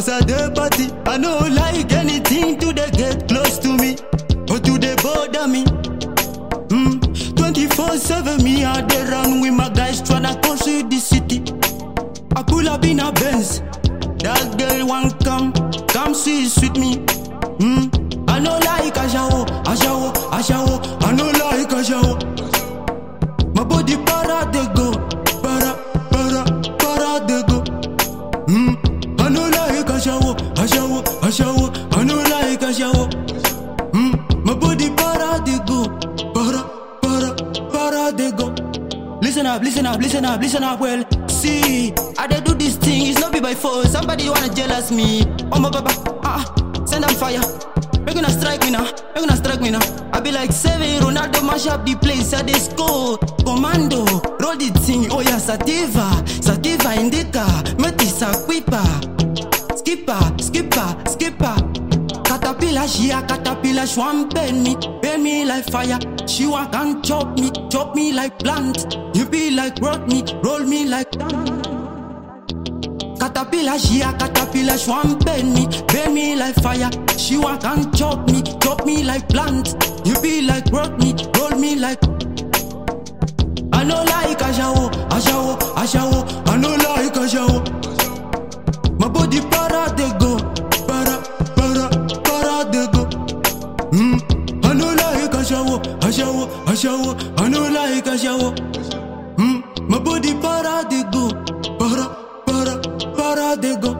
As I dey party, I no like anything to dey get close to me or to dey bother me. Mm. 24/7 me I dey run with my guys tryna conquer the city. I pull up in a Benz, that girl want come, come sweet with me. Mm. I no like ashawo, ashawo, ashawo. I no like ashawo. My body para de go, para, para, para de go. Mm. I no like ashawo, ashawo, ashawo. I no like ashawo. Mm. My body para de go, para, para, para de go. Listen up, listen up, listen up, listen up. Well, see, I dey do this thing. It's not be by force. Somebody wanna jealous me. Oh my baba, ah, uh, send them fire. They gonna strike me now. They gonna strike me now. I be like seven Ronaldo mash up the place. I dey score. Commando, roll the thing. Oh yeah, sativa, sativa indica. Metisa quipa. Skipper, skipper, skipper. Caterpillar, she a caterpillar. She want burn me, burn me like fire. She want can chop me, chop me like plant. You be like rock me, roll me like. Caterpillar, she a caterpillar, she want burn me, burn me like fire. She want can chop me, chop me like plant. You be like rock me, roll me like. I no like ashawo, ashawo, ashawo. I no like ashawo. My body para de go, para, para, para de go. Mm. I no like ashawo, ashawo, ashawo. I no like ashawo. Mm. My body para de go, para, para, para de go.